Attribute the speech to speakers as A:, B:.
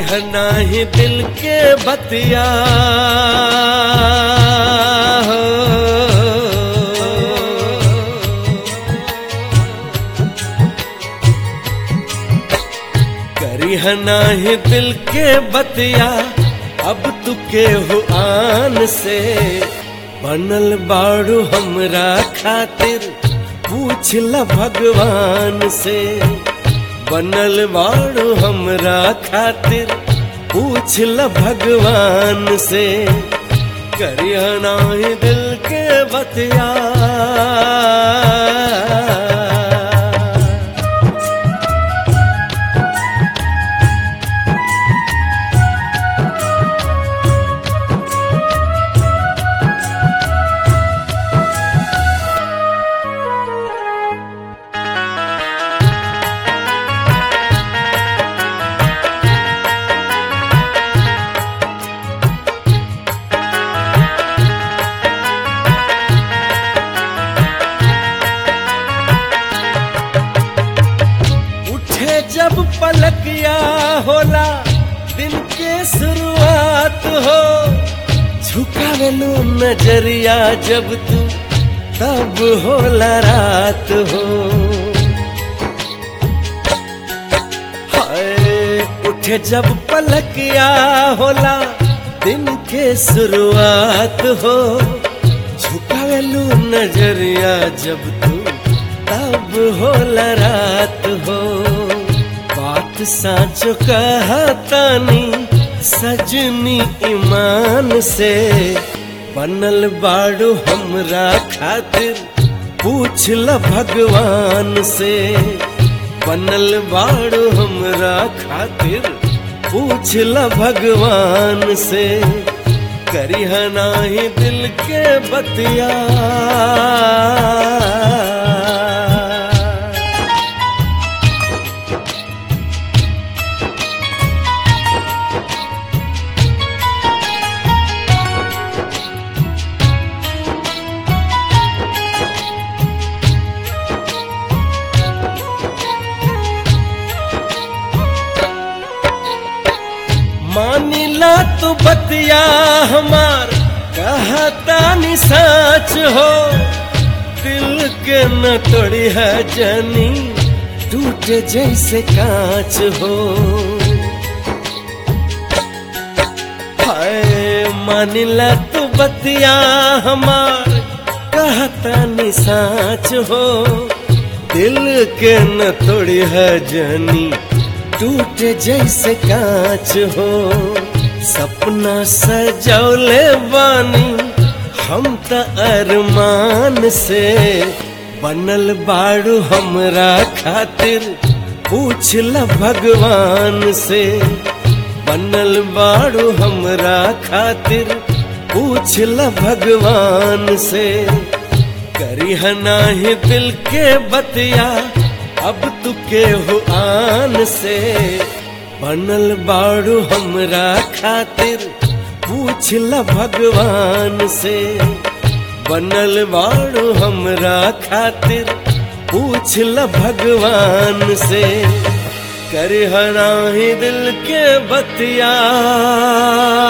A: नाही दिल के बतिया करी नाही दिल के बतिया अब तू के हो आन से बनल बाड़ू हमरा खातिर पूछ ल भगवान से बनल बाड़ू हमरा खातिर पूछ ल भगवान से करिया नाही दिल के बतिया उठे जब पलकिया होला दिन के शुरुआत हो झुकावेलू नजरिया जब तू तब होला रात हो हाय उठे जब पलकिया होला दिन के शुरुआत हो झुकावेलू नजरिया जब तू तब होला रात हो बात साँचो कहतानी सजनी ईमान से बनल बाड़ू हमरा खातिर पूछ ल भगवान से बनल बाड़ू हमरा खातिर पूछ ल भगवान से करिहा नाही दिल के बतिया मानिला तू बतिया हमार कहता नि सच हो दिल के न तोड़ी है जनी टूटे जैसे कांच हो हाय मानिला तू बतिया हमार कहता नि सच हो दिल के न तोड़ी है जनी टूटे जैसे कांच हो सपना सजौले बानी हम त अरमान से बनल बाड़ू हमरा खातिर पूछ ल भगवान से बनल बाड़ू हमरा खातिर पूछ ल भगवान से करी नाही दिल के बतिया अब तू के हो आन से बनल बाड़ू हमरा खातिर पूछ ल भगवान से बनल बाड़ू हमरा खातिर पूछ ल भगवान से कर हराही दिल के बतिया